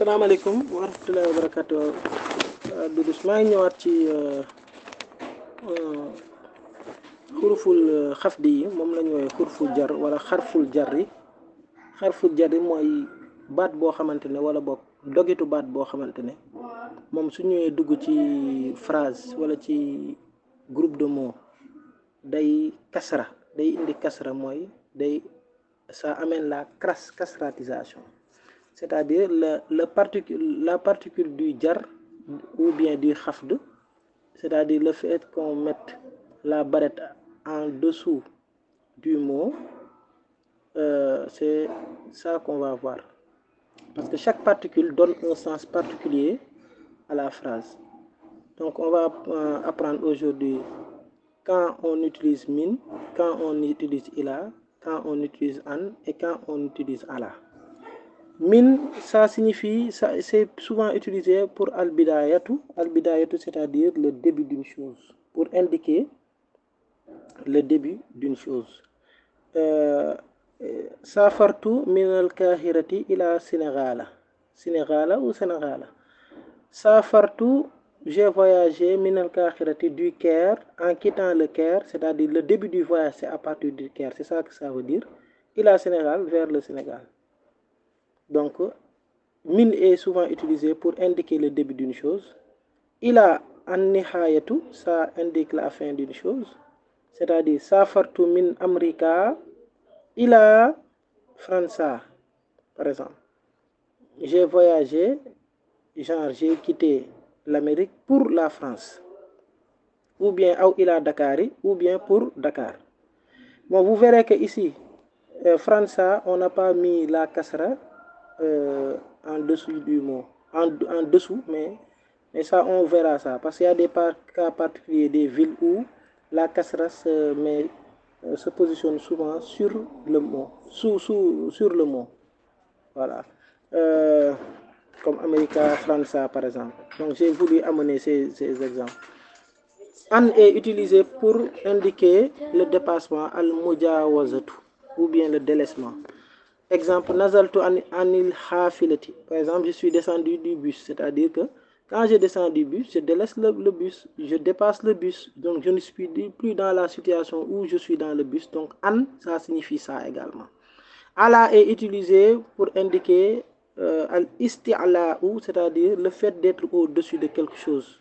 salaamaaleykum wa rahmatullahi wa barakatu Doudou maa ngi ñëwaat ci xuruful xafdi yi moom la ñu woowee xuruful jar wala xarful jar yi xarful jar yi mooy baat boo xamante ne wala boog dogitu baat boo xamante ne moom su ñëwee dugg ci phrase wala ci groupe de mots day kasra day indi kasra mooy day ça amène la cras casratisation c'est-à-dire le le particule la particule du jar ou bien du xafd c'est-à-dire le fait qu'on mette la barrette en dessous du mot euh, c'est ça qu'on va voir parce que chaque particule donne un sens particulier à la phrase donc on va euh, apprendre aujourd'hui quand on utilise min quand on utilise ila quand on utilise an et quand on utilise ala min ça signifie ça c'est souvent utilisé pour al bidayatu al bidayatu c'est-à-dire le début d'une chose pour indiquer le début d'une chose euh, safartu min al kahirati ila sénégala sénégala ou sénégala safartu j'ai voyagé min al kahirati du Caire en quittant le Caire c'est-à-dire le début du voyage c'est à partir du Caire c'est ça que ça veut dire ila Sénégal vers le Sénégal donc min est souvent utilisé pour indiquer le début d'une chose ila an nihayatu ça indique la fin d'une chose c'est-à-dire safartu min amrika ila frança par exemple j'ai voyagé genre j'ai quitté l'Amérique pour la France ou bien aw ila Dakari ou bien pour Dakar bon vous verrez que ici euh, frança on n'a pas mis la kasra euh, en dessous du mot en, en dessous mais mais ça on verra ça parce qu'il y a des par, cas particuliers des villes où la kasra se met euh, se positionne souvent sur le mot sous sous sur le mot voilà comme America França par exemple donc j'ai voulu amener ces, ces exemples an est utilisé pour indiquer le dépassement al mujawazatu ou bien le délaissement exemple nazaltu an anil hafilati par exemple je suis descendu du bus c'est-à-dire que quand je descends du bus je délaisse le, le bus je dépasse le bus donc je ne suis plus dans la situation où je suis dans le bus donc an ça signifie ça également ala est utilisé pour indiquer euh, al isti'la ou c'est-à-dire le fait d'être au-dessus de quelque chose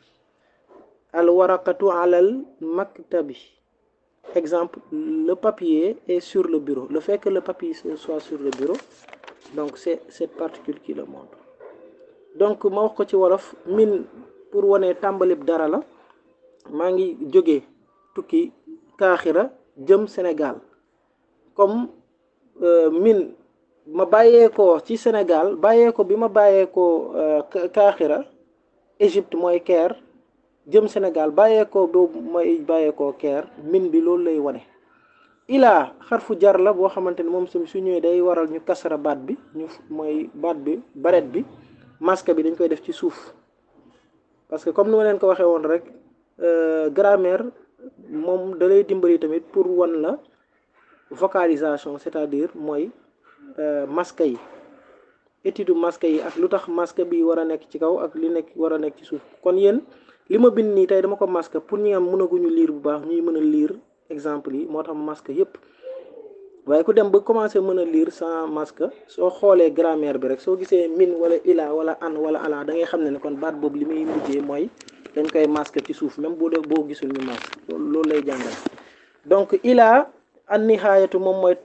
al waraqatu alal maktabi exemple le papier est sur le bureau le fait que le papier soit sur le bureau donc c'est cette particule qui le montre donc ma wax ko ci wolof min pour wane tàmbalib dara la maa ngi jóge tukki kaaxira jëm Sénégal comme euh, min ma bàyyeekoo ci Sénégal bàyyeeko bi ma bàyyeekoo kaaxira Égypte mooy Caire jëm Sénégal bàyyeekoo boobu mooy bàyyeekoo Caire min bi loolu lay wane ilaa xarfu jar la boo xamante ne moom su ñëwee day waral ñu kasara baat bi ñu mooy baat bi baret bi masque bi dañ koy def ci suuf parce que comme ni ma leen ko waxee woon rek grammaire moom da lay dimbali tamit pour wan la vocalisation c'est-à-dire mooy masque yi étude masque yi ak lu tax masque bi war a nekk ci kaw ak li nekk war a nekk ci suuf kon yéen li ma bind nii tey dama ko masque pour ñi am mënaguñu lire bu baax ñuy mën a lire exemple yi moo tax masque yépp waaye ku dem ba commencer mën a lire sans masque soo xoolee grammaire bi rek soo gisee min wala ila wala an wala ala da ngay xam ne ne kon baat boobu li muy mujjee mooy dañ koy masque ci suuf même boo dee boo gisul ñu masque loolu lay jàngal donc ila an nihaayatu moom mooy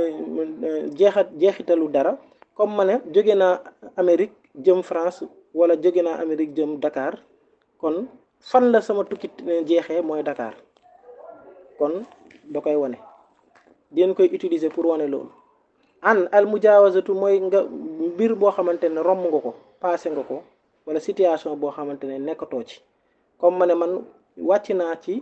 jeexat jeexitalu dara comme ma ne jóge naa Amérique jëm France wala jóge naa Amérique jëm Dakar kon fan la sama tukki jeexee mooy Dakar kon da koy wane dinañ koy utiliser pour wane loolu an al mujawazatu mooy nga mbir boo xamante ne romb nga ko passé nga ko wala situation boo xamante ne nekkatoo ci comme ma ne man wàcc naa ci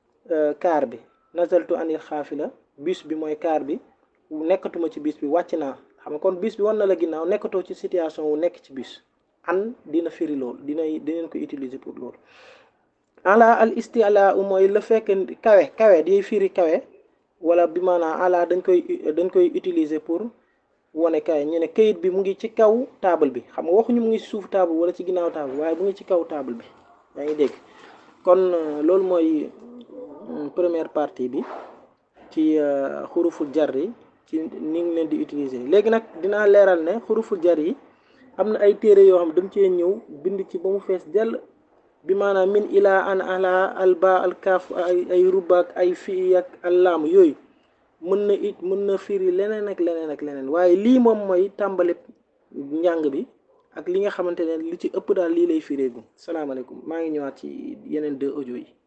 car bi nazaltu anil xaafila bus bi mooy car bi nekkatuma ci bus bi wàcc naa xam nga kon bus bi wan na la ginnaaw nekkatoo ci situation wu nekk ci bus an dina firi loolu dina dinañ ko utiliser pour loolu ala al istiala u mooy le fekk kawe kawe di firi kawe wala bi maanaam ala dañ koy dañ koy utiliser pour wane kaay ñu ne kayit bi mu ngi ci kaw taabal bi xam nga waxuñu mu ngi ci suuf taabal wala ci ginnaaw taabal waaye mu ngi ci kaw taabal bi yaa ngi dégg kon loolu mooy première partie bi ci xuruful jar yi ci ni ngi leen di utiliser léegi nag dinaa leeral ne xuruful jar yi am na ay téere yoo xam dañ cee ñëw bind ci ba mu fees dell bi maanaam min ilaa an ala al ba al kaaf ay ay rubaak ay fii ak al laam yooyu mën na it mën na firi leneen ak leneen ak leneen waaye lii moom mooy tàmbali njàng bi ak li nga xamante ne li ci ëpp daal lii lay fireegu salaamaaleykum maa ngi ñëwaat ci yeneen deux audio yi